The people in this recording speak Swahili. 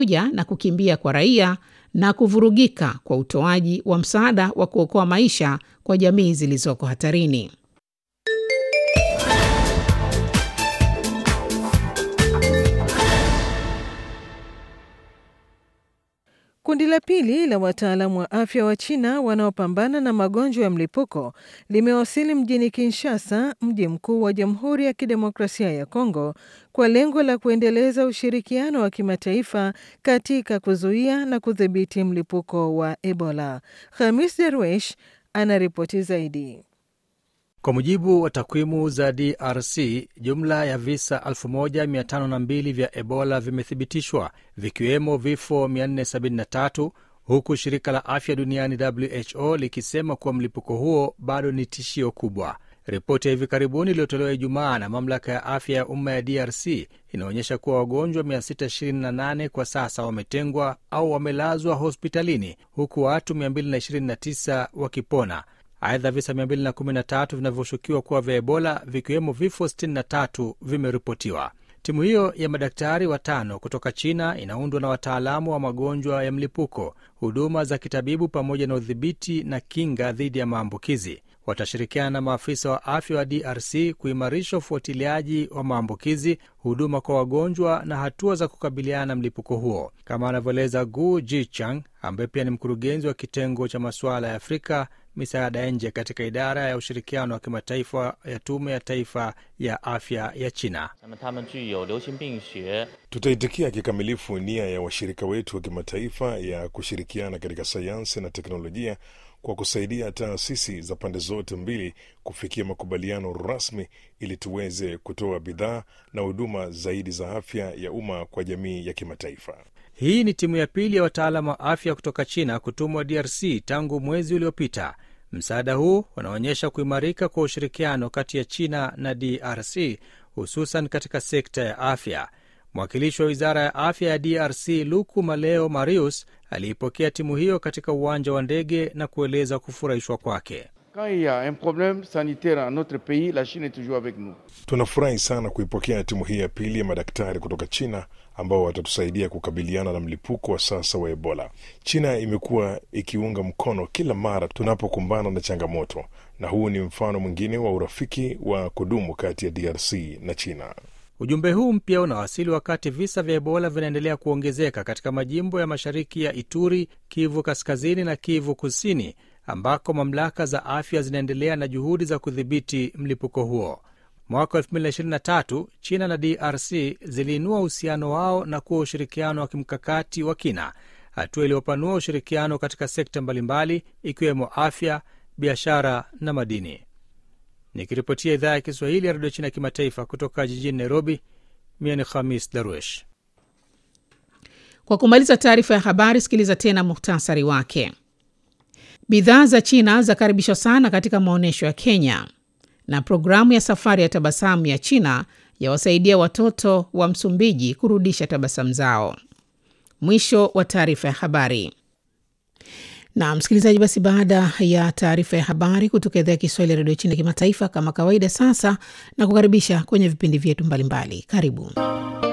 pamoja na kukimbia kwa raia na kuvurugika kwa utoaji wa msaada wa kuokoa maisha kwa jamii zilizoko hatarini. Kundi la pili la wataalamu wa afya wa China wanaopambana na magonjwa ya mlipuko limewasili mjini Kinshasa, mji mkuu wa Jamhuri ya Kidemokrasia ya Kongo, kwa lengo la kuendeleza ushirikiano wa kimataifa katika kuzuia na kudhibiti mlipuko wa Ebola. Khamis Derwesh anaripoti zaidi. Kwa mujibu wa takwimu za DRC, jumla ya visa 1502 vya Ebola vimethibitishwa vikiwemo vifo 473 huku shirika la afya duniani WHO likisema kuwa mlipuko huo bado ni tishio kubwa. Ripoti ya hivi karibuni iliyotolewa Ijumaa na mamlaka ya afya ya umma ya DRC inaonyesha kuwa wagonjwa 628 kwa sasa wametengwa au wamelazwa hospitalini huku watu 229 wakipona. Aidha, visa 213 vinavyoshukiwa kuwa vya Ebola vikiwemo vifo 63 vimeripotiwa. Timu hiyo ya madaktari watano kutoka China inaundwa na wataalamu wa magonjwa ya mlipuko, huduma za kitabibu, pamoja na udhibiti na kinga dhidi ya maambukizi. Watashirikiana na maafisa wa afya wa DRC kuimarisha ufuatiliaji wa maambukizi, huduma kwa wagonjwa na hatua za kukabiliana na mlipuko huo, kama anavyoeleza Gu Jichang ambaye pia ni mkurugenzi wa kitengo cha masuala ya Afrika misaada ya nje katika idara ya ushirikiano wa kimataifa ya tume ya taifa ya afya ya China. Tutaitikia kikamilifu nia ya washirika wetu wa kimataifa ya kushirikiana katika sayansi na teknolojia kwa kusaidia taasisi za pande zote mbili kufikia makubaliano rasmi ili tuweze kutoa bidhaa na huduma zaidi za afya ya umma kwa jamii ya kimataifa. Hii ni timu ya pili ya wataalamu wa afya kutoka China kutumwa DRC tangu mwezi uliopita. Msaada huu unaonyesha kuimarika kwa ushirikiano kati ya China na DRC, hususan katika sekta ya afya. Mwakilishi wa wizara ya afya ya DRC Luku Maleo Marius aliipokea timu hiyo katika uwanja wa ndege na kueleza kufurahishwa kwake. Tunafurahi sana kuipokea timu hii ya pili ya madaktari kutoka China ambao watatusaidia kukabiliana na mlipuko wa sasa wa Ebola. China imekuwa ikiunga mkono kila mara tunapokumbana na changamoto, na huu ni mfano mwingine wa urafiki wa kudumu kati ya DRC na China. Ujumbe huu mpya unawasili wakati visa vya Ebola vinaendelea kuongezeka katika majimbo ya mashariki ya Ituri, Kivu Kaskazini na Kivu Kusini, ambako mamlaka za afya zinaendelea na juhudi za kudhibiti mlipuko huo. Mwaka 2023 China na DRC ziliinua uhusiano wao na kuwa ushirikiano wa kimkakati wa kina, hatua iliyopanua ushirikiano katika sekta mbalimbali ikiwemo afya, biashara na madini. Nikiripotia idhaa ya Kiswahili ya redio China ya kimataifa kutoka jijini Nairobi, mie ni Khamis Darwesh. Kwa kumaliza taarifa ya habari, sikiliza tena muhtasari wake. Bidhaa za China zakaribishwa sana katika maonyesho ya Kenya, na programu ya safari ya tabasamu ya China yawasaidia watoto wa Msumbiji kurudisha tabasamu zao. Mwisho wa taarifa ya habari. Na msikilizaji, basi baada ya taarifa ya habari kutoka idhaa ya Kiswahili ya redio China kimataifa, kama kawaida, sasa na kukaribisha kwenye vipindi vyetu mbalimbali. Karibu.